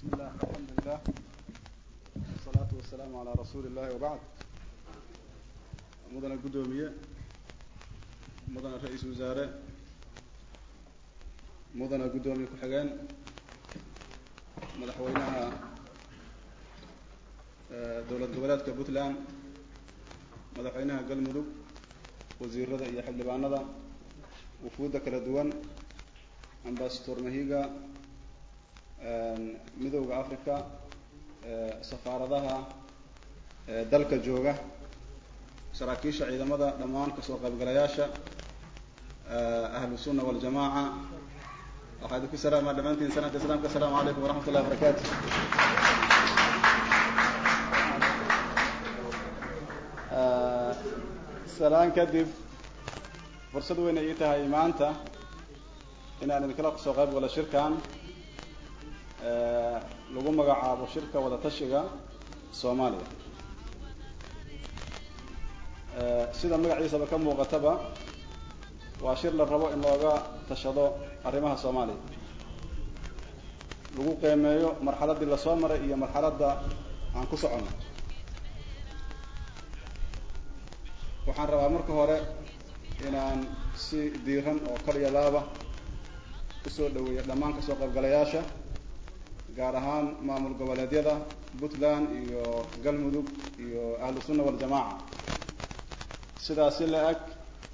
bismillah alxamdulilah wasalaatu wasalaamu calaa rasuuli illahi wabacd mudana guddoomiye mudana ra-iisul wasaare mudana guddoomiye ku-xigeen madaxweynaha dowlad goboleedka puntland madaxweynaha galmudug wasiirada iyo xildhibaanada wufuudda kala duwan ambasador mahiga midowda africa safaaradaha dalka jooga saraakiisha ciidamada dhammaan kasoo qaybgalayaasha ahlu sunna waljamaaca waxaa idinku salaama dhammaantiin sanadka islaamka asalamu calaykum waraxmat ullahi wabarakaatu salaan kadib fursad weyn ay ii tahay maanta inaan idinkala soo qayb galo shirkan lagu magacaabo shirka wada tashiga soomaaliya sida magaciisaba ka muuqataba waa shir la rabo in looga tashado arrimaha soomaaliya lagu qiimeeyo marxaladdii lasoo maray iyo marxaladda aan ku soconno waxaan rabaa marka hore inaan si diiran oo kaliya laaba usoo dhaweeyo dhammaan kasoo qaybgalayaasha gaar ahaan maamul goboleedyada puntland iyo galmudug iyo ahlu sunna waljamaaca sidaas si la eg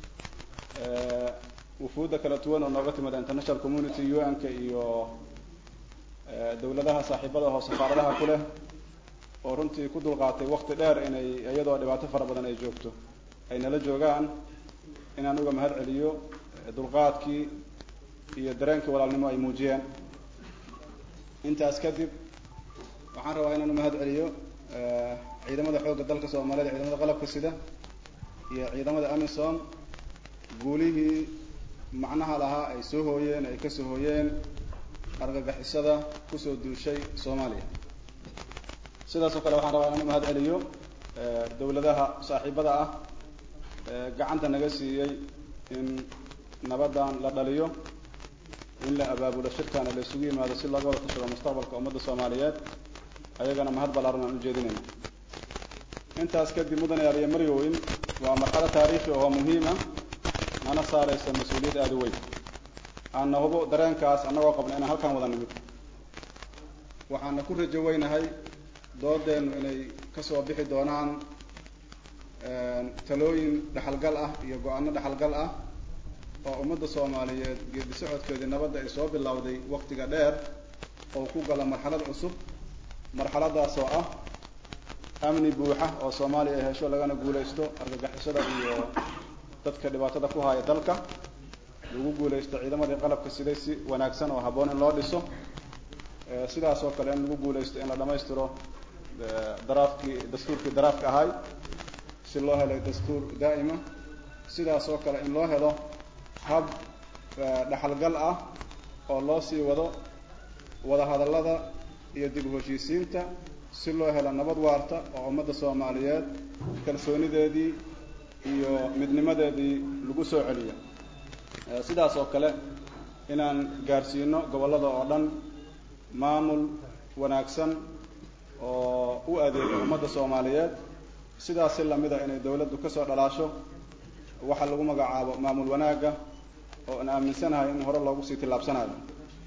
wufuudda kala duwan oo nooga timida international community u n ka iyo dawladaha saaxiibada oo safaaradaha ku leh oo runtii ku dulqaatay wakti dheer inay iyadoo dhibaato fara badan ay joogto ay nala joogaan inaan uga mahad celiyo dulqaadkii iyo dareenkii walaalnimo ay muujiyeen intaas kadib waxaan rabaa inaan umahad celiyo ciidamada xoogga dalka soomaaliyed ciidamada qalabka sida iyo ciidamada amisom guulihii macnaha lahaa ay soo hooyeen ay kasoo hooyeen argagixisada kusoo duushay soomaaliya sidaas oo kale waxaan rabaa inaan umahad celiyo dawladaha saaxiibada ah gacanta naga siiyey in nabaddan la dhaliyo in la abaabulo shirkaana la isugu yimaado si looga wada tashado mustaqbalka ummadda soomaaliyeed ayagana mahad ballaaran aan ujeedinayna intaas kadib mudane aliya maryoweyn waa marxalo taariikhi oo muhiima nana saaraysa mas-uuliyad aada u weyn aanna hubo dareenkaas annagoo qabna inaan halkaan wada nimid waxaana ku rajo weynahay doodeenu inay kasoo bixi doonaan talooyin dhexalgal ah iyo go-aano dhexalgal ah oo ummadda soomaaliyeed geedi socodkeedii nabadda ay soo bilowday waktiga dheer oo ku gala marxalad cusub marxaladaas oo ah amni buuxa oo soomaaliya ay hesho lagana guulaysto argagixisada iyo dadka dhibaatada ku haya dalka lagu guulaysto ciidamadii qalabka siday si wanaagsan oo habboon in loo dhiso sidaas oo kale in lagu guulaysto in la dhamaystiro daraafkii dastuurkii daraafka ahay si loo helo dastuur daa'ima sidaas oo kale in loo helo hab dhexalgal ah oo loo sii wado wada hadallada iyo dib u heshiisiinta si loo helo nabad waarta oo ummadda soomaaliyeed kalsoonideedii iyo midnimadeedii lagu soo celiyo sidaas oo kale inaan gaarsiino gobollada oo dhan maamul wanaagsan oo u adeega ummadda soomaaliyeed sidaas si lamida inay dawladdu kasoo dhalaasho waxa lagu magacaabo maamul wanaagga oo aan aaminsanahay in hore loogu sii tillaabsanayo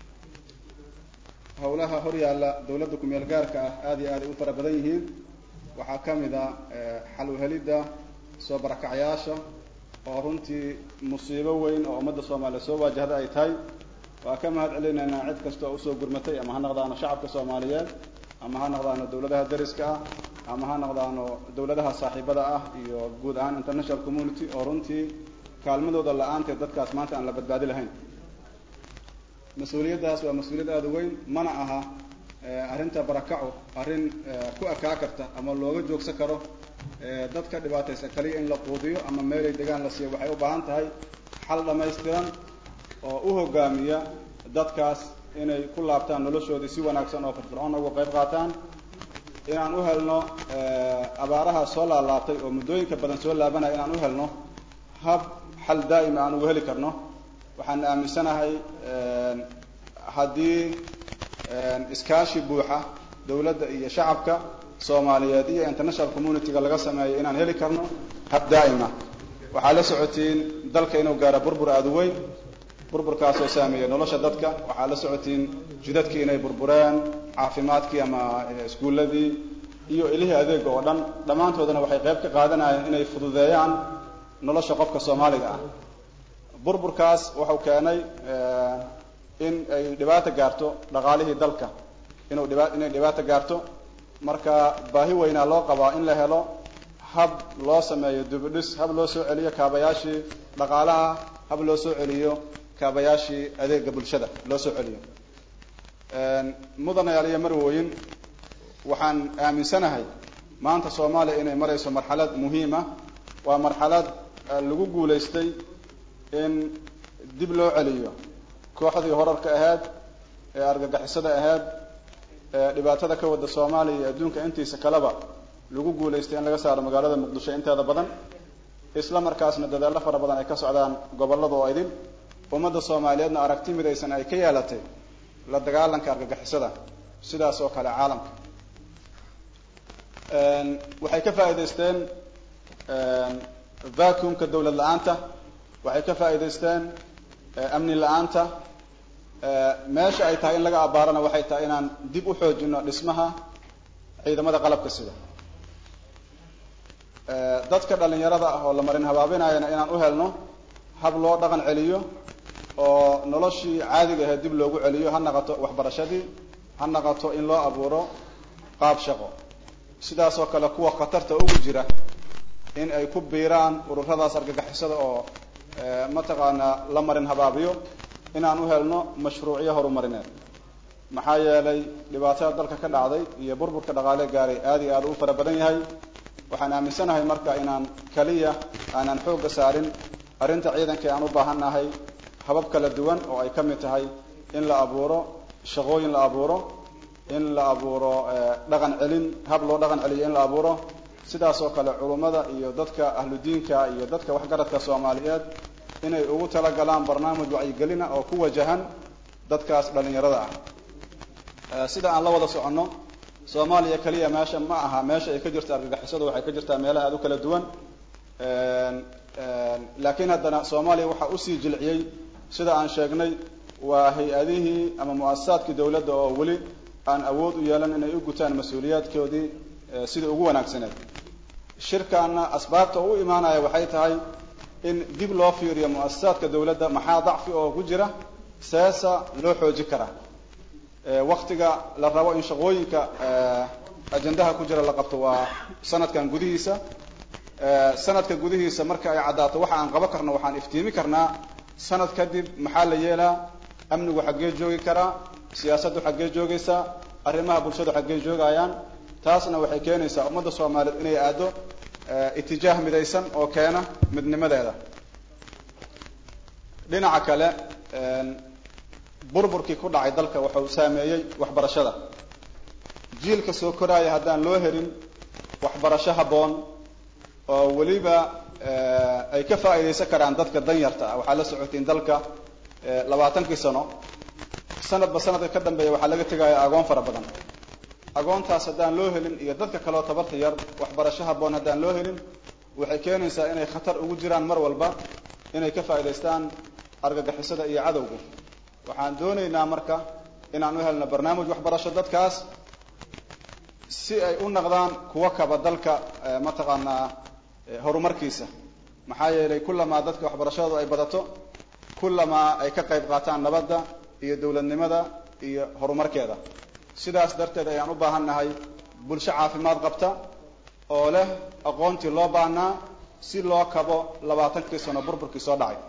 hawlaha hor yaalla dawladda ku-meel gaarka ah aada iyo aad ay u fara badan yihiin waxaa ka mid a xal uhelidda soo barakacyaasha oo runtii musiibo weyn oo ummadda soomaaliya soo waajahda ay tahay waa ka mahad celinaynaa cid kasta oo usoo gurmatay ama ha noqdaano shacabka soomaaliyeed ama ha noqdaano dawladaha dariska ah ama ha noqdaano dawladaha saaxiibada ah iyo guud ahaan international community oo runtii kaalmadooda la-aanteed dadkaas maanta aan la badbaadi lahayn mas-uuliyaddaas waa mas-uuliyad aada u weyn mana aha arrinta barakaco arrin ku ekaa karta ama looga joogsan karo dadka dhibaataysan kaliya in la quudiyo ama meelay degaan la siiyo waxay u baahan tahay xal dhammaystiran oo u hogaamiya dadkaas inay ku laabtaan noloshoodii si wanaagsan oo firfircoon uga qayb qaataan inaan u helno abaaraha soo laalaabtay oo muddooyinka badan soo laabanaya inaan u helno hab xal daa'ima aan ugu heli karno waxaan aaminsanahay haddii iskaashi buuxa dawladda iyo shacabka soomaaliyeed iyo international communityga laga sameeyo inaan heli karno hab daa'ima waxaa la socotiin dalka inuu gaaro burbur aada u weyn burburkaasoo saameeya nolosha dadka waxaa la socotiin jidadkii inay burbureen caafimaadkii ama iskuulladii iyo ilihii adeega oo dhan dhammaantoodana waxay qayb ka qaadanayeen inay fududeeyaan nolosha qofka soomaaliga ah burburkaas wuxuu keenay in ay dhibaato gaarto dhaqaalihii dalka inuu dhiba inay dhibaato gaarto marka baahi weynaa loo qabaa in la helo hab loo sameeyo dubidhis hab loo soo celiyo kaabayaashii dhaqaalaha hab loo soo celiyo kaabayaashii adeega bulshada loo soo celiyo mudanayaal iyo marwooyin waxaan aaminsanahay maanta soomaaliya inay marayso marxalad muhiima waa marxalad lagu guulaystay in dib loo celiyo kooxdii horarka ahayd ee argagixisada ahayd ee dhibaatada ka wada soomaaliya iyo adduunka intiisa kaleba lagu guulaystay in laga saaro magaalada muqdisho inteeda badan isla markaasna dadaallo fara badan ay ka socdaan gobollada oo idin ummadda soomaaliyeedna aragti midaysan ay ka yeelatay la dagaalanka argagixisada sidaas oo kale caalamka waxay ka faa'iidaysteen vacuumka dawlad la-aanta waxay ka faa'iidaysteen amni la-aanta meesha ay tahay in laga abaarana waxay tahay inaan dib u xoojino dhismaha ciidamada qalabka sida dadka dhalinyarada ah oo la marin habaabinayana inaan u helno hab loo dhaqan celiyo oo noloshii caadiga ahayd dib loogu celiyo ha naqato waxbarashadii ha naqato in loo abuuro qaab shaqo sidaas oo kale kuwa khatarta ugu jira in ay ku biiraan ururadaas argagixisada oo mataqaanaa la marin habaabiyo inaan u helno mashruucyo horumarineed maxaa yeelay dhibaatada dalka ka dhacday iyo burburka dhaqaale gaaray aada iyo aada u fara badan yahay waxaan aaminsanahay marka inaan kaliya aanan xoogga saarin arrinta ciidanka aan u baahannahay habab kala duwan oo ay ka mid tahay in la abuuro shaqooyin la abuuro in la abuuro dhaqan celin hab loo dhaqan celiyo in la abuuro sidaas oo kale culummada iyo dadka ahlu diinka iyo dadka waxgaradka soomaaliyeed inay ugu talagalaan barnaamij wacyigelina oo ku wajahan dadkaas dhalinyarada ah sida aan la wada soconno soomaaliya keliya meesha ma aha meesha ay ka jirta argagixisadu waxay ka jirtaa meelaha aada u kala duwan laakiin haddana soomaaliya waxaa usii jilciyey sida aan sheegnay waa hay-adihii ama mu-asasaadkii dawladda oo weli aan awood u yeelan inay u gutaan mas-uuliyaadkoodii sidai ugu wanaagsaneed shirkaana asbaabta u imaanaya waxay tahay in dib loo fiiriyo mu-asasaadka dawladda maxaa dacfi oo ku jira seesa loo xooji karaa waktiga la rabo in shaqooyinka ajendaha ku jira la qabto waa sanadkan gudihiisa sanadka gudihiisa marka ay caddaato waxa aan qaban karno waxaan iftiimi karnaa sanad kadib maxaa la yeelaa amnigu xaggee joogi karaa siyaasaddu xaggee joogaysaa arrimaha bulshadu xaggee joogayaan taasna waxay keenaysaa ummadda soomaaliyeed inay aado itijaah midaysan oo keena midnimadeeda dhinaca kale burburkii ku dhacay dalka wuxuu saameeyey waxbarashada jiilka soo koraaya haddaan loo helin waxbarasho habboon oo weliba ay ka faa'iidaysan karaan dadka danyarta ah waxaa la socotiin dalka labaatankii sano sanadba sanadka ka dambeeya waxaa laga tegaya agoon fara badan agoontaas haddaan loo helin iyo dadka kaleoo tabarta yar waxbarasho habboon haddaan loo helin waxay keenaysaa inay khatar ugu jiraan mar walba inay ka faa'idaystaan argagixisada iyo cadowga waxaan doonaynaa marka inaan u helno barnaamij waxbarasho dadkaas si ay u naqdaan kuwa kaba dalka mataqaanaa horumarkiisa maxaa yeelay kullamaa dadka waxbarashadoodu ay badato kullamaa ay ka qayb qaataan nabadda iyo dawladnimada iyo horumarkeeda sidaas darteed ayaan u baahan nahay bulsho caafimaad qabta oo leh aqoontii loo baahnaa si loo kabo labaatankii sano burburkii soo dhacay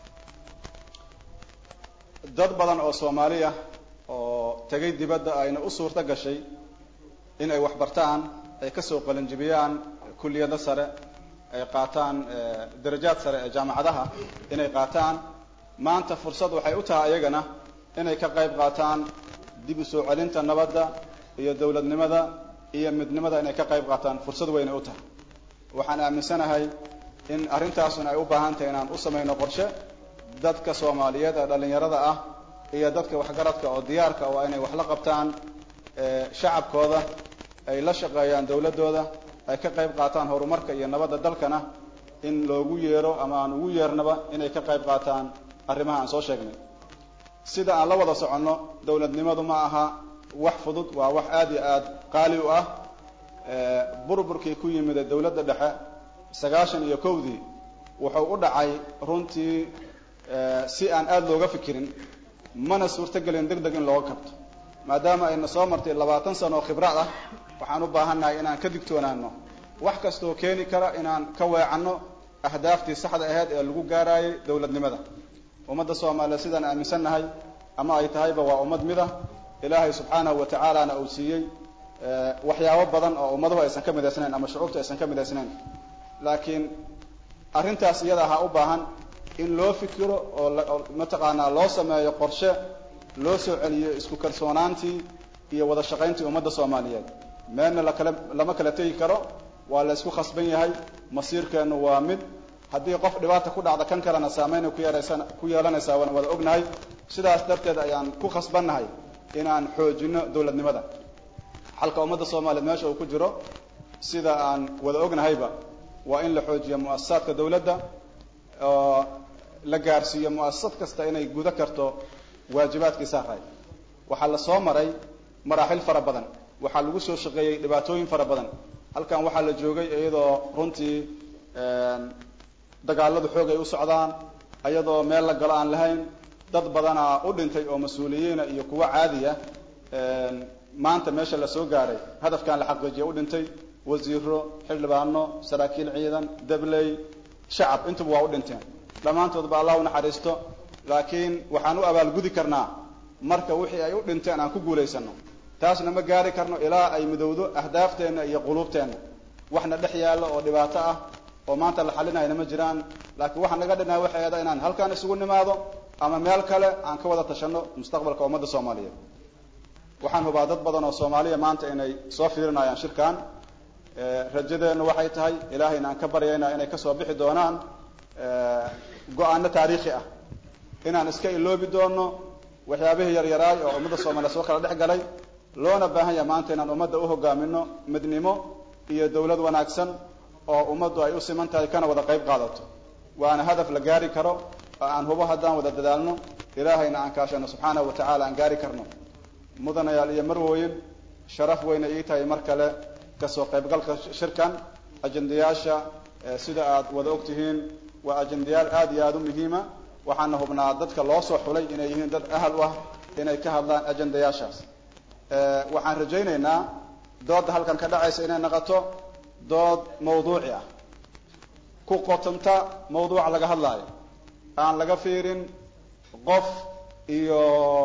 dad badan oo soomaali ah oo tegay dibadda ayna u suurto gashay in ay waxbartaan ay kasoo qalinjibiyaan kulliyado sare ay qaataan darajaad sare ee jaamacadaha inay qaataan maanta fursad waxay u tahay ayagana inay ka qayb qaataan dib u soo celinta nabadda iyo dawladnimada iyo midnimada inay ka qayb qaataan fursad weynay u tahay waxaan aaminsanahay in arrintaasuna ay u baahan tahay inaan u samayno qorshe dadka soomaaliyeed ee dhallinyarada ah iyo dadka waxgaradka oo diyaarka waa inay wax la qabtaan shacabkooda ay la shaqeeyaan dawladdooda ay ka qayb qaataan horumarka iyo nabadda dalkana in loogu yeero ama aan ugu yeernaba inay ka qayb qaataan arrimaha aan soo sheegnay sida aan la wada soconno dawladnimadu ma aha wax fudud waa wax aada iyo aada qaali u ah burburkii ku yimida dawladda dhexe sagaashan iyo kowdii wuxuu u dhacay runtii si aan aada looga fikirin mana suurtogelin deg deg in looga kabto maadaama ayna soo martay labaatan sano oo khibraad ah waxaan u baahannahay inaan ka digtoonaano wax kastoo keeni kara inaan ka weecanno ahdaaftii saxda aheyd ee lagu gaarayay dawladnimada ummadda soomaaliyeed sidaan aaminsannahay ama ay tahayba waa ummad mid ah ilaahay subxaanahu wa tacaalana uu siiyey waxyaabo badan oo ummaduhu aysan ka midaysnayn ama shucuubta aysan ka midaysnayn laakiin arrintaas iyada ahaa u baahan in loo fikiro oo mataqaanaa loo sameeyo qorshe loo soo celiyo isku kalsoonaantii iyo wada shaqayntii ummadda soomaaliyeed meelna lakala lama kala tegi karo waa la isku khasban yahay masiirkeennu waa mid haddii qof dhibaata ku dhacda kan kalena saameynay ku yeeraysan ku yeelanaysaa waan wada ognahay sidaas darteed ayaan ku khasbannahay inaan xoojino dawladnimada xalka ummadda soomaaliyeed meesha uu ku jiro sida aan wada ognahayba waa in la xoojiyo mu'asasaadka dawladda oo la gaarsiiyo mu'asasad kasta inay guda karto waajibaadkii saaray waxaa la soo maray maraaxil fara badan waxaa lagu soo shaqeeyey dhibaatooyin fara badan halkan waxaa la joogay iyadoo runtii dagaaladu xoog ay u socdaan iyadoo meel la galo aan lahayn dad badanaa u dhintay oo mas-uuliyiina iyo kuwo caadiya maanta meesha la soo gaaray hadafkan la xaqiijiya u dhintay wasiiro xildhibaano saraakiil ciidan dabley shacab intuba waa u dhinteen dhammaantoodba allah u naxariisto laakiin waxaan u abaalgudi karnaa marka wixii ay u dhinteen aan ku guulaysano taasna ma gaari karno ilaa ay midowdo ahdaafteenna iyo quluubteenna waxna dhex yaalla oo dhibaato ah oo maanta la xalinayna ma jiraan laakiin waxaa naga dhinaa waxay ada inaan halkaan isugu nimaado ama meel kale aan ka wada tashano mustaqbalka ummadda soomaaliyeed waxaan hubaa dad badan oo soomaaliya maanta inay soo fiirinayaan shirkan rajadeennu waxay tahay ilaahayna aan ka baryayna inay kasoo bixi doonaan go-aano taariikhi ah inaan iska iloobi doono waxyaabihii yaryaraay oo ummadda soomaaliya soo kala dhex galay loona baahan yaha maanta inaan ummadda u hogaamino midnimo iyo dawlad wanaagsan oo ummaddu ay u siman tahay kana wada qayb qaadato waana hadaf la gaari karo oo aan hubo haddaan wada dadaalno ilaahayna aan kaashano subxaanahu wa tacaala aan gaari karno mudanayaal iyo marwooyin sharaf weyna ii tahay mar kale kasoo qaybgalka shirkan ajendayaasha sida aad wada og tihiin waa ajendayaal aada iyo aada u muhiima waxaana hubnaa dadka loo soo xulay inay yihiin dad ahal u ah inay ka hadlaan ajendayaashaas waxaan rajaynaynaa doodda halkan ka dhacaysa inay noqoto dood mawduuci ah ku qotanta mawduuca laga hadlaayo aan laga fiirin qof iyo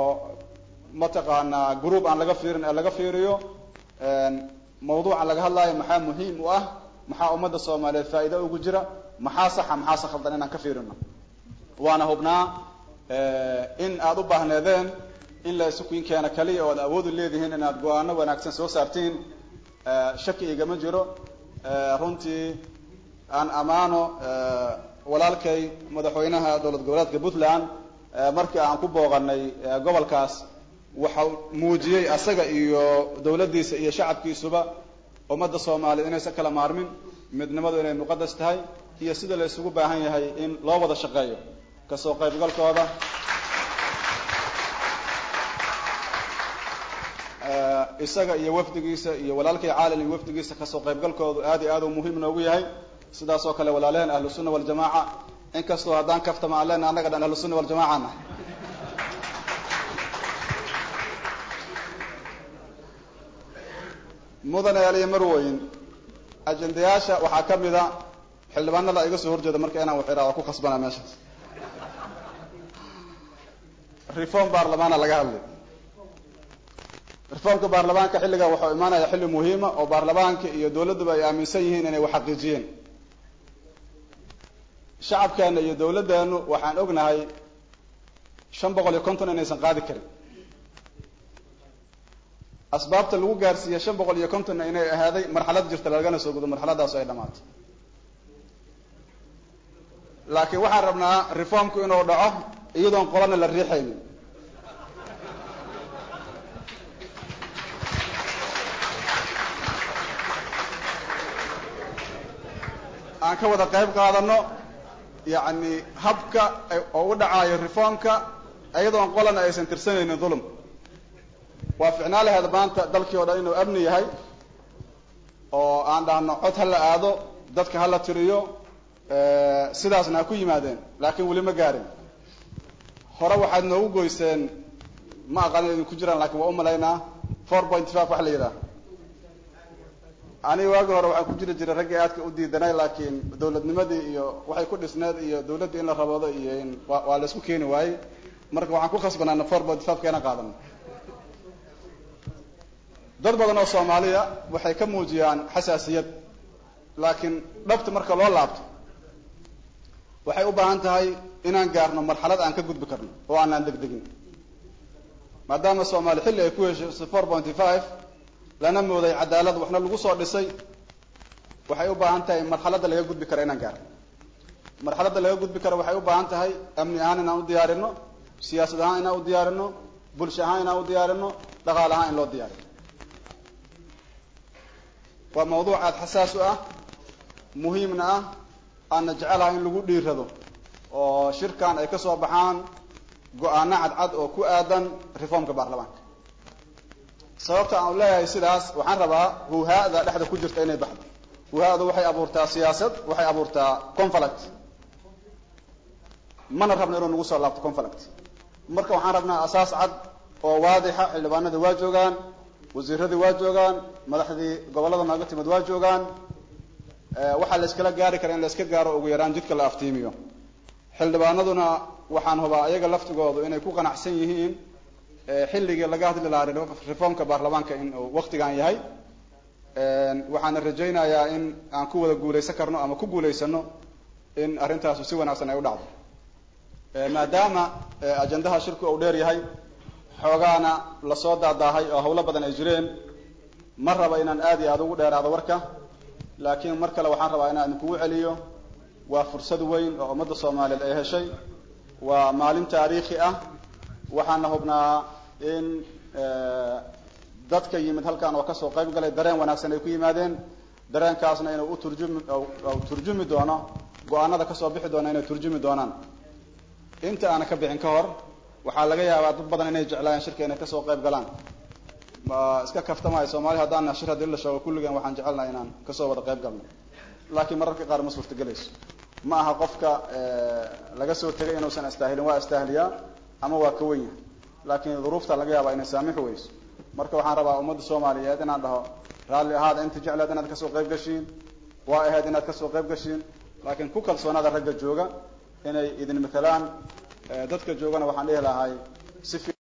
mataqaanaa group aan laga fiirin ee laga fiiriyo mawduuca laga hadlaayo maxaa muhiim u ah maxaa ummadda soomaaliyeed faa'iida ugu jira maxaa saxa maxaase khaldan inaan ka fiirino waana hubnaa in aada u baahneedeen in la isukin keena kaliya oo ad awoodu leedihiin inaad go-aano wanaagsan soo saartiin shaki igama jiro runtii aan ammaano walaalkay madaxweynaha dowlad goboleedka puntland markii aan ku booqanay gobolkaas waxau muujiyey asaga iyo dawladdiisa iyo shacabkiisuba ummadda soomaaliya inaysan kala maarmin midnimadu inay muqadas tahay iyo sida la isugu baahan yahay in loo wada shaqeeyo kasoo qaybgalkooda isaga iyo wafdigiisa iyo walaalkay caalin iyo wafdigiisa kasoo qaybgalkoodu aad iyo aad u muhiim noogu yahay sidaas oo kale walaalaheen ahlu sunna waljamaaca inkastoo haddaan kaftama aan lena annaga dhan ahlu sunna waljamacana mudanayaal iyo marweyn ajendayaasha waxaa ka mid a xildhibaanada iga soo horjeeda marka inaan wax iraa waa ku khasbanaa meeshaas reform baarlamaana laga hadlay reformka baarlamaanka xilligan waxau imaanaya xilli muhiima oo baarlamaanka iyo dawladduba ay aaminsan yihiin inay wax xaqiijiyeen shacabkeena iyo dawladdeenu waxaan ognahay shan boqol iyo konton inaysan qaadi karin asbaabta lagu gaarsiiya shan boqol iyo kontonna inay ahaaday marxalad jirta lagana soo gudo marxaladaasu ay dhamaato laakiin waxaan rabnaa reformku inuu dhaco iyadoon qolana la riixaynin ka wada qayb qaadano yacni habka oo u dhacayo reformka iyadoon qolana aysan tirsanaynin dhulum waa ficnaa laheed maanta dalkii o dhan inuu amni yahay oo aan dhahno cod ha la aado dadka ha la tiriyo sidaasna ha ku yimaadeen laakiin weli ma gaarin hore waxaad noogu goyseen ma aqaan idin ku jiraan lakin waa umalaynaa four point five wax la yidhaha aniga waagi hore waxaan ku jiri jiray raggii aadka u diidanay laakiin dawladnimadii iyo waxay ku dhisneed iyo dawladdii in la raboodo iyo in waa la isku keeni waayey marka waxaan ku khasbanaana four point five keena qaadano dad badan oo soomaaliya waxay ka muujiyaan xasaasiyad laakiin dhabta marka loo laabto waxay u baahan tahay inaan gaarno marxalad aan ka gudbi karno oo aanaan degdegin maadaama soomaali xilli ay ku heshay four pointy five lana mooday cadaalad waxna lagu soo dhisay waxay u baahan tahay marxaladda laga gudbi karo inaan gaarno marxaladda laga gudbi karo waxay u baahan tahay amni ahaan inaan u diyaarino siyaasad ahaan inaan u diyaarino bulsho ahaan inaan u diyaarino dhaqaale ahaan in loo diyaariyo waa mawduuc aada xasaas u ah muhiimna ah aana jecelahay in lagu dhiirado oo shirkan ay ka soo baxaan go-aano cadcad oo ku aadan reformka baarlamaanka sababta aan leeyahay sidaas waxaan rabaa huhaada dhexda ku jirta inay baxdo huhaadu waxay abuurtaa siyaasad waxay abuurtaa conflict mana rabno inuu nagu soo laabto conflict marka waxaan rabnaa asaas cad oo waadixa xildhibaanadii waa joogaan wasiiradii waa joogaan madaxdii gobollada nooga timid waa joogaan waxaa la iskala gaari kara in la iska gaaro ugu yaraan jidka la aftiimiyo xildhibaanaduna waxaan hubaa ayaga laftigoodu inay ku qanacsan yihiin xilligii laga hadli lahaa reformka baarlamaanka in uu waktigan yahay waxaana rajaynayaa in aan ku wada guulaysan karno ama ku guulaysano in arrintaasu si wanaagsan ay u dhacdo maadaama ajandaha shirku uu dheer yahay xoogaana lasoo daadaahay oo hawlo badan ay jireen ma raba inaan aad iyo aada ugu dheeraado warka laakiin mar kale waxaan rabaa inaan idinkugu celiyo waa fursad weyn oo ummadda soomaaliyeed ay heshay waa maalin taariikhi ah waxaana hubnaa in dadka yimid halkan oo kasoo qayb galay dareen wanaagsan ay ku yimaadeen dareenkaasna inuu u turjumi turjumi doono go-aanada kasoo bixi doona inay turjumi doonaan inta aana ka bixin ka hor waxaa laga yaabaa dad badan inay jeclaayeen shirka inay kasoo qayb galaan ma iska kaftamayo soomaali haddaan shir haddii la sheego kulligeen waxaan jecelnahay inaan kasoo wada qayb galno laakiin mararka qaar ma suurtagelayso ma aha qofka laga soo tegay inuusan astaahilin waa astaahliyaa ama waa ka wen yahay laakiin duruufta laga yaabaa inay saamixi weyso marka waxaan rabaa ummadda soomaaliyeed inaan dhaho raalli ahaada inta jecleed inaad kasoo qayb gashiin waa ahayd inaad kasoo qayb gashiin laakiin ku kalsoonaada ragga jooga inay idin matalaan dadka joogana waxaan dhihi lahay si